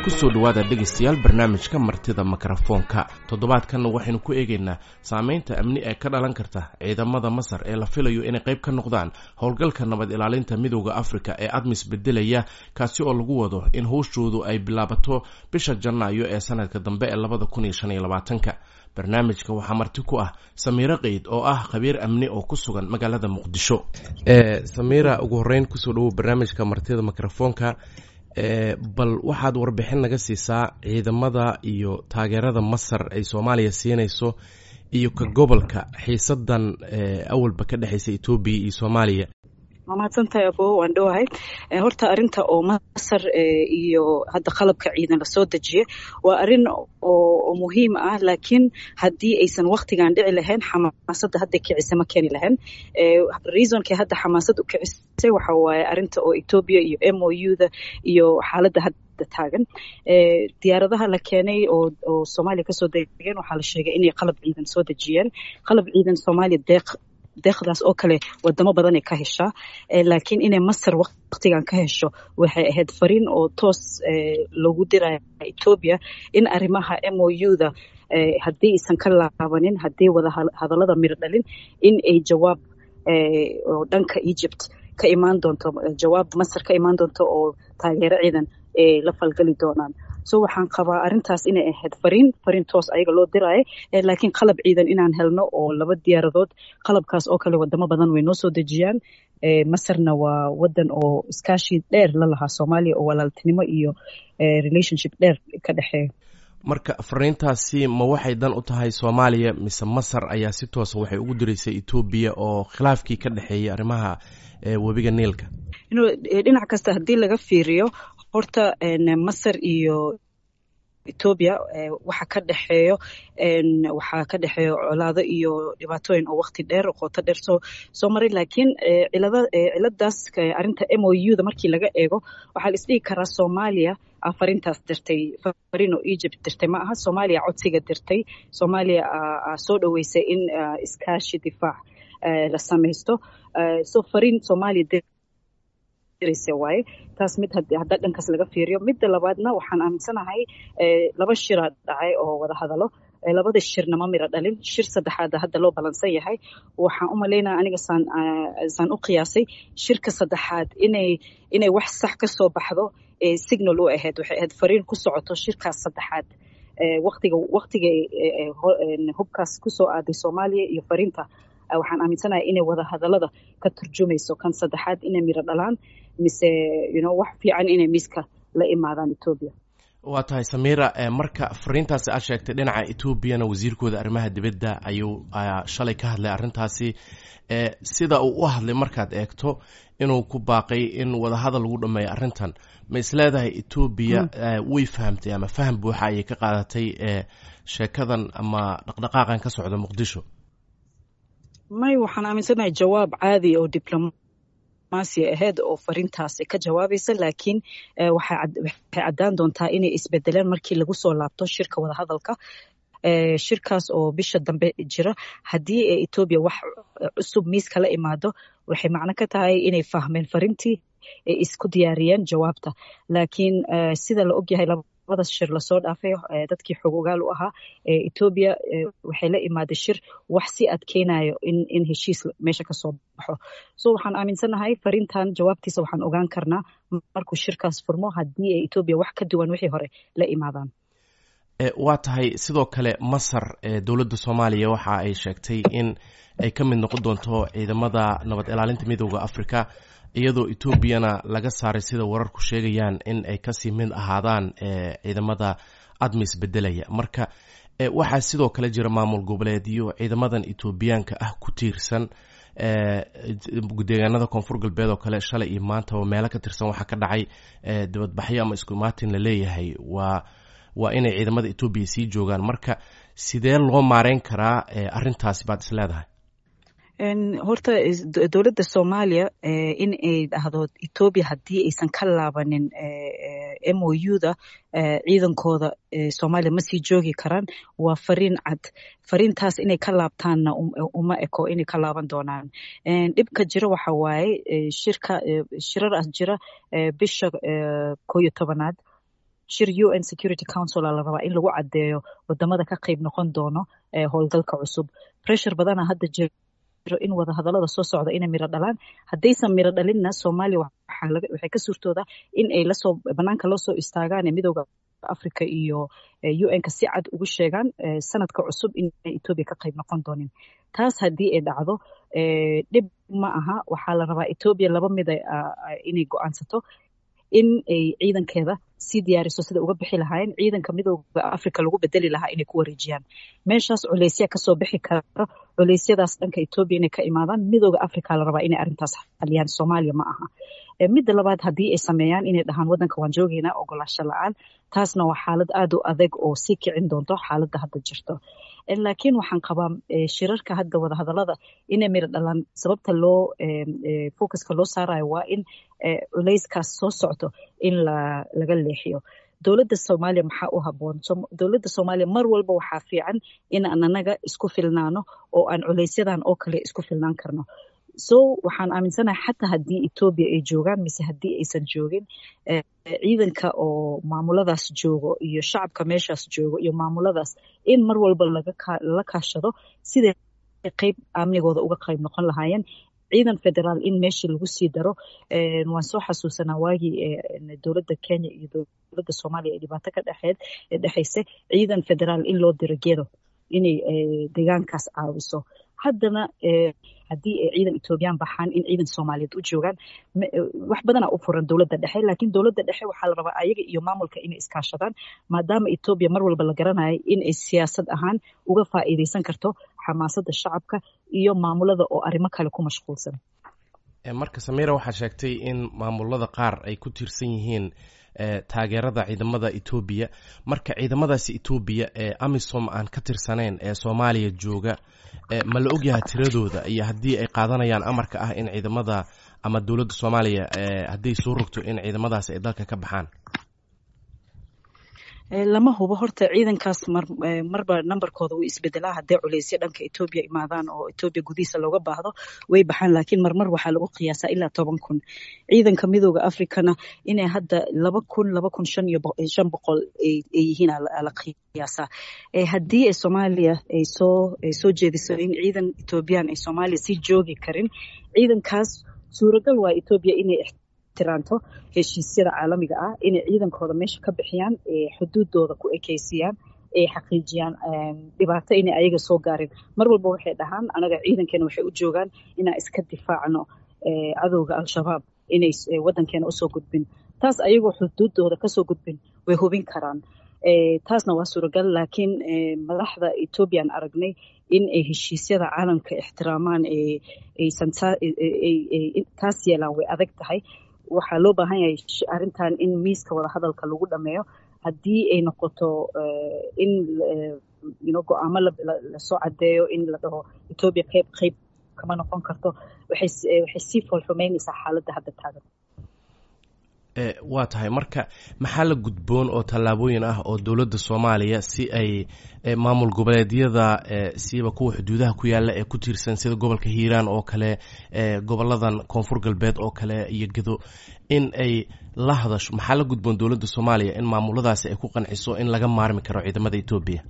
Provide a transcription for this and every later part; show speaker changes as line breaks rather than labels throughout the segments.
kusoo dhowaada dhegaystayaal barnaamijka martida mikrofoonka toddobaadkanna waxaynu ku eegaynaa saameynta amni ee ka dhalan karta ciidamada masar ee la filayo inay qayb ka noqdaan howlgalka nabad ilaalinta midooda afrika ee admis bedelaya kaasi oo lagu wado in howshoodu ay bilaabato bisha janaayo ee sanadka dambe ee labada kun iyo shan iyo labaatanka barnaamijka waxaa marti ku ah samiiro qeyd oo ah khabiir amni oo ku sugan magaalada muqdisho samiira ugu horeyn kusoo dhawow barnaamijka martida mikrofoonka bal waxaad warbixin naga siisaa ciidamada iyo taageerada masar ay soomaaliya siinayso iyo ka gobolka xiisadan awalba ka dhexeysa etoobiya iyo soomaaliya
waa mahadsantahay abo waan dhowahay horta arinta oo masar iyo hadda qalabka ciidan lasoo dejiye waa arin oo muhiim ah laakiin haddii aysan waktigan dhici lahayn xamaasadda hadda kicisa ma keeni lahayn reasonkay hadda xamaasad u kicisay waxa waaye arinta oo etoobiya iyo m o u-da iyo xaaladda hadda taagan diyaaradaha la keenay oo soomaaliya kasoo degeen waxaa la sheegay inay qalab ciidan soo dejiyeen qalab ciidan soomaaliya deeq deeqdaas oo kale wadamo badanay ka heshaa laakiin inay masar waktigan ka hesho waxay ahayd fariin oo toos loogu diraya etoobiya in arrimaha m o u-da haddii aysan ka laabanin haddii wada hadallada miro dhalin in ay jawaab oo dhanka egypt ka imaan doonto jawaab masar ka imaan doonto oo taageero ciidan ay la falgali doonaan so waxaan qabaa arintaas inay ahayd fariin fariin toos ayaga loo diraayo laakiin qalab ciidan inaan helno oo laba diyaaradood qalabkaas oo kale wadamo badan way noo soo dejiyaan masarna waa wadan oo iskaashi dheer la lahaa soomaaliya oo walaaltinimo iyo relationship dheer ka dhexeeya
marka fariintaasi ma waxay dan u tahay soomaaliya mise masar ayaa si toosa waxay ugu diraysay etoobiya oo khilaafkii ka dhexeeyay arrimaha webiga niilka
dhinac kasta haddii laga fiiriyo horta masar iyo etoobiya waxa ka dhexeeyo waxaa ka dhexeeyo colaado iyo dhibaatooyin oo wakti dheer qoto dheer soo soo maray laakiin cilada ciladaas arrinta m o u da markii laga eego waxaa la isdhigi karaa soomaaliya farintaas dirtay farin oo egypt dirtay ma aha soomaaliya codsiga dirtay soomaaliya soo dhoweysay in iskaashi difaac la samaysto so fariin soomaaliya waaye taas mid hadda dhankaas laga fiiriyo midda labaadna waxaan aaminsanahay laba shira dhacay oo wada hadalo labada shirna ma miro dhalin shir saddexaada hadda loo balansan yahay waxaan u malaynaya aniga saan saan u qiyaasay shirka saddexaad inay inay wax sax ka soo baxdo signal u ahayd waxay ahayd fariin ku socoto shirkaas saddexaad waqtiga waqtiga hubkaas kusoo aaday soomaaliya iyo fariinta waxaan aaminsanahay inay wada hadallada ka turjumayso kan saddexaad inay miro dhalaan mise yuno wax fiican inay miiska la imaadaan etoobiya
waa tahay samiira marka fariintaasi aad sheegtay dhinaca etoobiyana wasiirkooda arrimaha dibadda ayuu shalay ka hadlay arrintaasi sida uu u hadlay markaad eegto inuu ku baaqay in wadahadal lagu dhameeyo arrintan ma isleedahay etoobiya way fahamtay ama faham buuxa ayay ka qaadatay sheekadan ama dhaqdhaqaaqan ka socda muqdisho
may waxaan aaminsanahay jawaab caadi oo diblomaasi ahayd oo fariintaasi ka jawaabaysa laakiin waxay caddaan doontaa inay isbedeleen markii lagu soo laabto shirka wadahadalka shirkaas oo bisha dambe jira haddii ee etoobiya wax cusub miiska la imaado waxay macno ka tahay inay fahmeen fariintii ay isku diyaariyeen jawaabta laakiin sida la ogyahay labada shir lasoo dhaafay dadkii xog ogaal u ahaa etoobiya waxay la imaaday shir wax si adkeynayo in in heshiis meesha kasoo baxo so waxaan aaminsanahay fariintan jawaabtiisa waxaan ogaan karnaa markuu shirkaas furmo haddii ay etoobiya wax ka duwan wixii hore la imaadaan
waa tahay sidoo kale masar dowladda soomaaliya waxa ay sheegtay in ay ka mid noqon doonto ciidamada nabad ilaalinta midooda africa iyadoo etoobiyana laga saaray sida wararku sheegayaan in ay kasii mid ahaadaan ciidamada admis bedelaya marka waxaa sidoo kale jira maamul goboleedyo ciidamadan etoobiyaanka ah ku tiirsan deegaanada koonfur galbeed oo kale shalay iyo maantaba meelo ka tirsan waxaa ka dhacay dibadbaxyo ama isku imaatin la leeyahay waa waa inay ciidamada etoobiya sii joogaan marka sidee loo maareyn karaa arintaasi baad is leedahay
horta dowladda soomaaliya in ay dhahdo etoobiya haddii aysan ka laabanin m o u da ciidankooda soomaaliya ma sii joogi karaan waa fariin cad fariintaas inay ka laabtaanna uma eko inay ka laaban doonaan dhibka jira waxa waaye shirka shiraraas jira bisha koo iyo tobanaad shir u n security council la rabaa in lagu caddeeyo wadamada ka qayb noqon doono howlgalka cusub pressure badana hadda jiro in wada hadalada soo socda inay miro dhalaan haddaysan miro dhalinna soomaaliya waxay ka suurtoodaa in ay lasoo banaanka loo soo istaagaan midooda africa iyo un-ka si cad ugu sheegaan sanadka cusub inay etoobiya ka qayb noqon doonin taas haddii ay dhacdo dhib ma aha waxaa la rabaa etoobiya laba mida inay go-aansato in ay ciidankeeda sii diyaariso sida uga bixi lahaayeen ciidanka midooda africa lagu bedeli lahaa inay ku wareejiyaan meeshaas culeysya kasoo bixi karo culeysyadaas dhanka etoobiya inay ka imaadaan midooda africa la rabaa inay arrintaas xaliyaan soomaaliya ma aha midda labaad haddii ay sameeyaan inay dhahaan waddanka waan joogeynaa ogolaasho la-aan taasna waa xaalad aada u adag oo sii kicin doonto xaaladda hadda jirto laakiin waxaan qabaa shirarka hadda wadahadalada inay miro dhalaan sababta loo focuska loo saarayo waa in culeyskaas soo socto in laga leexiyo dowladda soomaaliya maxaa u haboon dowladda soomaaliya mar walba waxaa fiican in aan anaga isku filnaano oo aan culeysyadan oo kale isku filnaan karno so waxaan aaminsanahay xataa haddii etoobiya ay joogaan mise haddii aysan joogin ciidanka oo maamuladaas joogo iyo shacabka meeshaas joogo iyo maamuladaas in mar walba lala kaashado siday qeyb amnigooda uga qayb noqon lahaayeen ciidan federaal in meeshii lagu sii daro waan soo xasuusanaa waagii dowladda kenya iyo dowladda soomaaliya ee dhibaato ka dhexeed dhexaysa ciidan federaal in loo diro gedo inay deegaankaas caawiso haddana haddii ay ciidan etoobiyaan baxaan in ciidan soomaaliyeed u joogaan wax badanaa u furan dowladda dhexe laakiin dowladda dhexe waxaa la rabaa ayaga iyo maamulka inay iskaashadaan maadaama etoobiya mar walba la garanayo in ay siyaasad ahaan uga faa'iideysan karto xamaasadda shacabka iyo maamulada oo arrimo kale ku mashquulsan
marka samiira waxaa sheegtay in maamulada qaar ay ku tiirsan yihiin taageerada ciidamada etoobiya marka ciidamadaasi etoobiya ee amisom aan ka tirsanayn ee soomaaliya jooga ma la ogyahay tiradooda iyo haddii ay qaadanayaan amarka ah in ciidamada ama dowladda soomaaliya hadday soo rogto in ciidamadaasi ay dalka ka baxaan
lama hubo horta ciidankaas marba nambarkooda wuu isbedelaa hadday culeysyo dhanka etoobiya imaadaan oo etoobiya gudihiisa looga baahdo way baxaan laakiin marmar waxaa lagu qiyaasaa ilaa toban kun ciidanka midooda africana inay hadda laba kun laba kun shan iyo shan boqol ay yihiin la qiyaasaa haddii ay soomaaliya ay soo ay soo jeediso in ciidan etoobiyaan ay soomaaliya sii joogi karin ciidankaas suuragal waa etoobiya inay tiranto heshiisyada caalamiga ah inay ciidankooda meesha ka bixiyaan xuduudooda ku ekeysiyaan ay xaqiijiyaan dhibaato inay ayaga soo gaarin mar walba waxay dhahaan anaga ciidankeena waxay u joogaan inaan iska difaacno cadowga al-shabaab inay waddankeena usoo gudbin taas ayagoo xuduudooda kasoo gudbin way hubin karaan taasna waa suuragal laakiin madaxda ethoobiyan aragnay in ay heshiisyada caalamka ixtiraamaan aysan taas yeelaan way adag tahay waxaa loo baahan yahay arrintan in miiska wada hadalka lagu dhameeyo haddii ay noqoto in go-aamo lasoo cadeeyo in la dhaho etoobiya qeyb qeyb kama noqon karto waxay sii foolxumeynaysaa xaaladda hadda taagan
waa tahay marka maxaa la gudboon oo tallaabooyin ah oo dowladda soomaaliya si ay maamul goboleedyada siiba kuwa xuduudaha ku yaala ee ku tiirsan sida gobolka hiiraan oo kale goboladan koonfur galbeed oo kale iyo gedo in ay la hadasho maxaa la gudboon dowladda soomaaliya in maamuladaasi ay ku qanciso in laga maarmi karo ciidamada etoobiya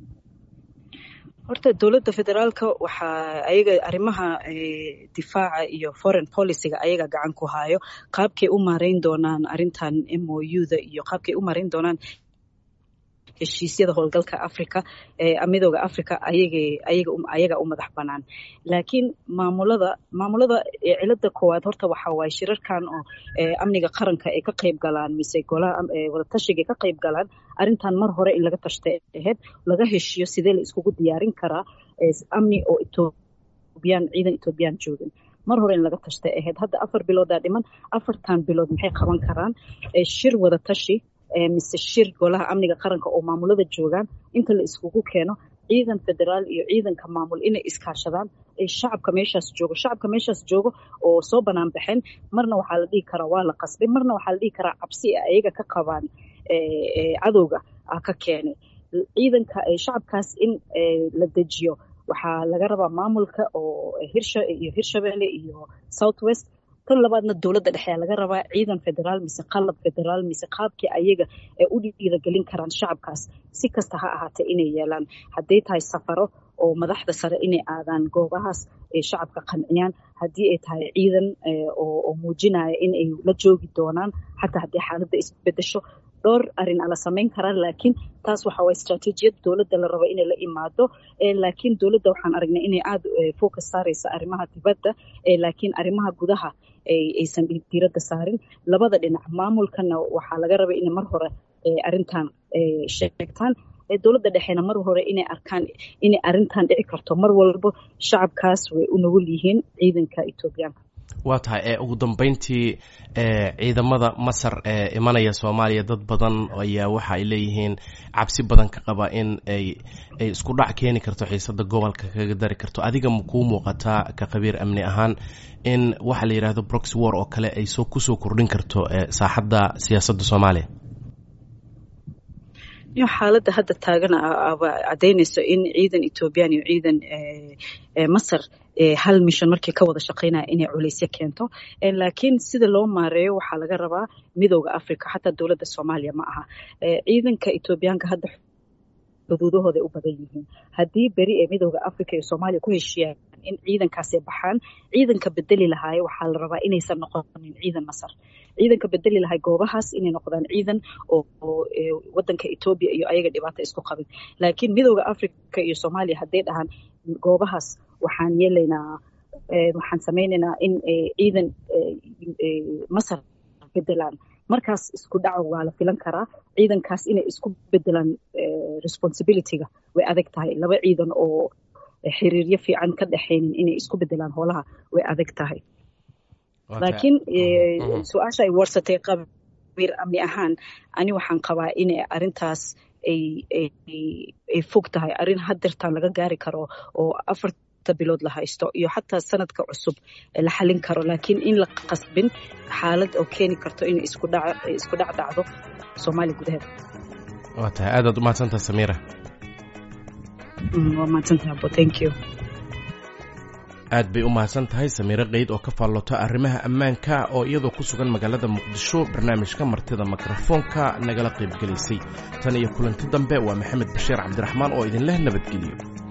horta dowladda federaalka waxaa ayaga arrimaha difaaca iyo foreign policyga ayaga gacan ku hayo qaabkay u maareyn doonaan arrintan m o u-da iyo qaabkay u maareyn doonaan heshiisyada howlgalka africa midooda africa ayaga u madax banaan laakiin maamulada maamulada cilada koowaad horta waxa waaye shirarkan oo amniga qaranka ay ka qayb galaan mise golaha wadatashiga ay ka qayb galaan arrintan mar hore in laga tashtay ahayd laga heshiyo sidee la iskugu diyaarin karaa amni oo etoobiyaan ciidan etoobiyaan joogin mar hore in laga tashtay ahayd hadda afar biloodaa dhiman afartan bilood maxay qaban karaan shir wadatashi mise shir golaha amniga qaranka oo maamulada joogaan inta la iskugu keeno ciidan federaal iyo ciidanka maamul inay iskaashadaan shacabka meeshaas joogo shacabka meeshaas joogo oo soo banaan baxeen marna waxaa la dhihi karaa waa la qasbay marna waxaa la dhihi karaa cabsi ayaga ka qabaan cadowga ah ka keenay ciidanka shacabkaas in la dejiyo waxaa laga rabaa maamulka oo hirsha iyo hirshabelle iyo south west tan labaadna dowladda dhexe laga rabaa ciidan federaal mise qalab federaal mise qaabkii ayaga ee u dhiiragelin karaan shacabkaas si kasta ha ahaatee inay yeelaan hadday tahay safaro oo madaxda sare inay aadaan goobahaas ay shacabka qanciyaan haddii ay tahay ciidan oo muujinaya in ay la joogi doonaan xataa haddii xaaladda isbedesho dhowr arin ala samayn karaan laakiin taas waxa waa istraatiijiyad dowladda la rabo inay la imaado laakiin dowladda waxaan aragnay inay aada focus saaraysa arrimaha dibadda laakiin arrimaha gudaha aysan diiradda saarin labada dhinac maamulkana waxaa laga raba inay mar hore arrintan sheegtaan dowladda dhexeena mar hore inay arkaan inay arrintan dhici karto mar walba shacabkaas way u nugul yihiin ciidanka etoobiyaanka
waa tahay ee ugu dambeyntii ciidamada masar ee imanaya soomaaliya dad badan ayaa waxa ay leeyihiin cabsi badan ka qaba in ay ay isku dhac keeni karto xiisada gobolka kaga dari karto adiga ma kuu muuqataa ka khabiir amni ahaan in waxa la yidhahdo brox war oo kale ay soo kusoo kordhin karto saaxadda siyaasadda soomaaliya
xaaladda hadda taagan cadaynayso in ciidan ethoobiyan iyo ciidan masar hal mission markii ka wada shaqaynaya inay culaysyo keento laakiin sida loo maareeyo waxaa laga rabaa midooda africa xataa dowladda soomaaliya ma aha ciidanka ethoobiyaanka hadda xuduudahooda u badan yihiin haddii beri ee midooda africa iyo soomaaliya ku heshiiyaan in ciidankaasay baxaan ciidanka bedeli lahaayo waxaa la rabaa inaysan noqonin ciidan masar ciidanka bedeli lahay goobahaas inay noqdaan ciidan oo wadanka etoobiya iyo ayaga dhibaato isku qabin laakiin midooda africa iyo soomaaliya hadday dhahaan goobahaas waxaan yeelaynaa waxaan samaynaynaa in ciidan masar bedelaan markaas isku dhaco waa la filan karaa ciidankaas inay isku bedelaan responsibilityga way adag tahay laba ciidan oo xiriiryo fiican ka dhexaynin inay isku bedelaan hoolaha way adag tahay laakiin su-aasha ay warsatay qabiir amni ahaan ani waxaan qabaa inay arintaas ay fog tahay arrin hadeertaan laga gaari karo oo afarta bilood la haysto iyo xataa sanadka cusub la xalin karo laakiin in la qasbin xaalad oo keeni karto inay isku dhac dhacdo soomaaliya gudaheeda
waa tahay aadaad u mahadsantaha samiira
waa mahadsantaha abo thank you
aad bay u mahadsan tahay samiiro qayd oo ka faallota arrimaha ammaanka oo iyadoo ku sugan magaalada muqdisho barnaamijka martida mikrofoonka nagala qaybgelaysay tan iyo kulanti dambe waa maxamed bashiir cabdiraxmaan oo idinleh nabadgeliyo